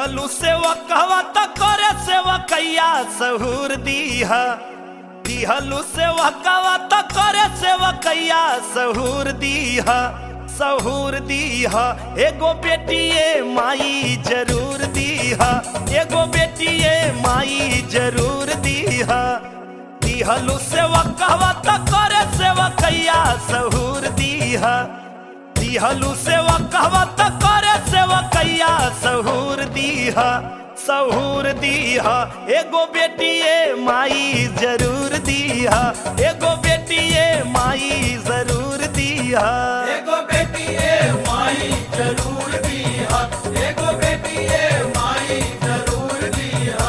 दिहलू सेवा कहवा त करे सेवा कैया सहूर दीहा दिहलू सेवा कहवा त करे सेवा कैया सहूर दीहा सहूर दीहा एगो बेटिए माई जरूर दीहा एगो बेटिए माई जरूर दीहा दिहलू सेवा कहवा त करे सेवा कैया सहूर दीहा दिहलू सेवा कहवा त करे सेवा कैया सहूर दीहा सहूर दीहा एगो बेटिए माई जरूर दीहा एगो बेटिए माई जरूर दीहा एगो बेटी ए माई जरूर दीहा एगो बेटी ए माई जरूर दीहा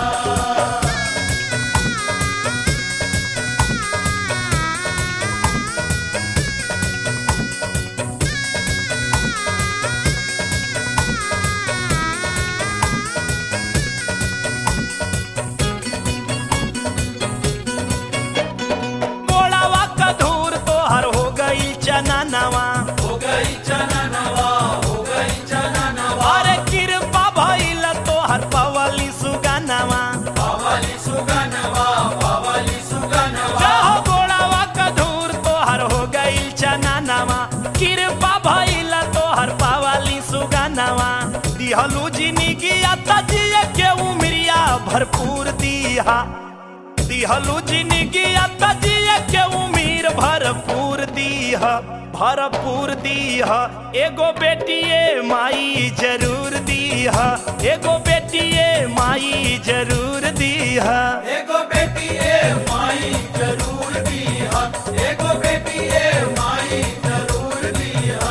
मोड़ावा का धूर तोहर हो गई चना नवा हो गई चना नवा हो गई चना नवा अरे कृपा भइल तोहर पवली सुगनवा पावली सुगनवा पावली सुगनवा जाहो गोड़ावा का धूर तोहर हो गई चना नवा कृपा भइल तोहर पावली सुगनवा दिहलू जिंदगी तजिए के उमरिया भरपूर दीहा दिहलू जिंदगी तजिए के उमीर भरपूर दीहा भरपूर दीहा एगो बेटिए माई जरूर दीहा एगो बेटिए माई जरूर दीहा एगो बेटी ए माई जरूर दीहा एगो बेटी ए माई जरूर दीहा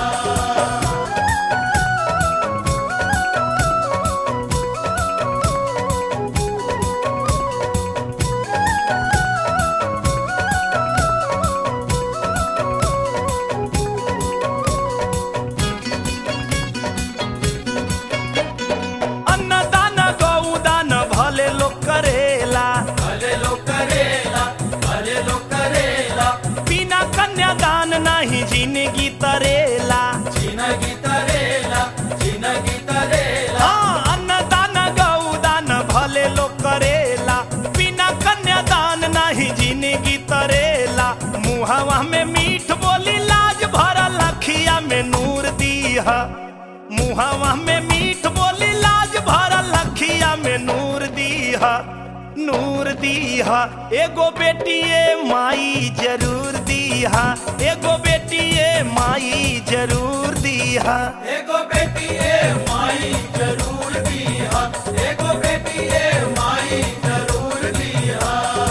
अन्नदान गौदान भले लोग करेला भले लोग करेला भले लोग करेला बिना कन्यादान नहीं जिंदगी तरेला जिनगी तरेला जिनगी तरेला हाँ अन्नदान गौदान भले लोग करेला बिना कन्यादान नहीं जिंदगी तरेला मुहवा में मीठ बोली लाज भरल अखिया में नूर दीहा मुहवा में मीठ बोली लाज भरल अखिया में नूर दीहा नूर दीहा एगो बेटिए माई जरूर दीहा एगो बेटिए माई जरूर दीहा एगो बेटी ए माई जरूर दीहा एगो बेटी ए माई जरूर दीहा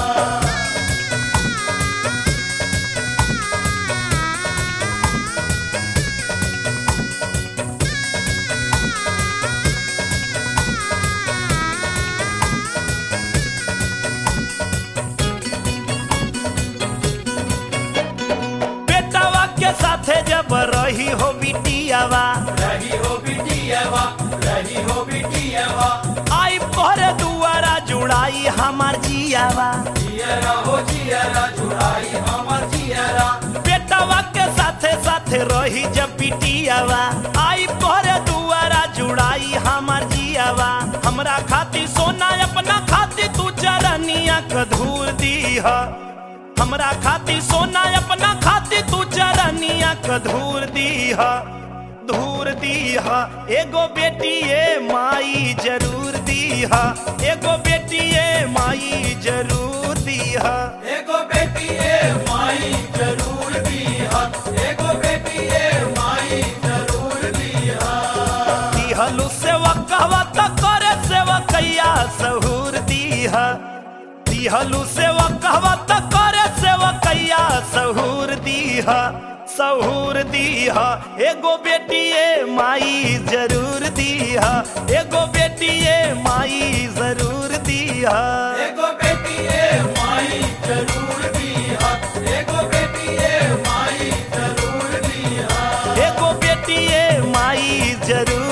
बेटावा के साथे जब रही हो बिटियावा रही हो बिटियावा रही हो बिटियावा आई पर दुआरा जुड़ाई हमार जियावा जियरा हो जियरा जुड़ाई हमर जियरा बेटावा के साथे साथे रही जब बिटियावा आई पर दुआरा जुड़ाई हमार जियावा हमरा खातिर सोना अपना खातिर तू चरनिया कधूर दीहा हमरा खातिर सोना अपना खातिर तू चरनिया कधूर दीहा धूर दीहा एगो बेटिए माई जरूर दीहा एगो बेटिए माई जरूर दीहा एगो बेटी ए माई जरूर दीहा एगो बेटी ए माई जरूर दीहा दिहलू सेवा कहवा त करे सेवा कैया सहूर दीहा दिहलू सेवा कहवा त करे सेवा कैया सहूर दीहा सहूर दीहा एगो बेटिए माई जरूर दीहा एगो बेटिए माई जरूर दीहा एगो बेटी ए माई जरूर दीहा एगो बेटी ए माई जरूर दीहा एगो बेटिए माई जरूर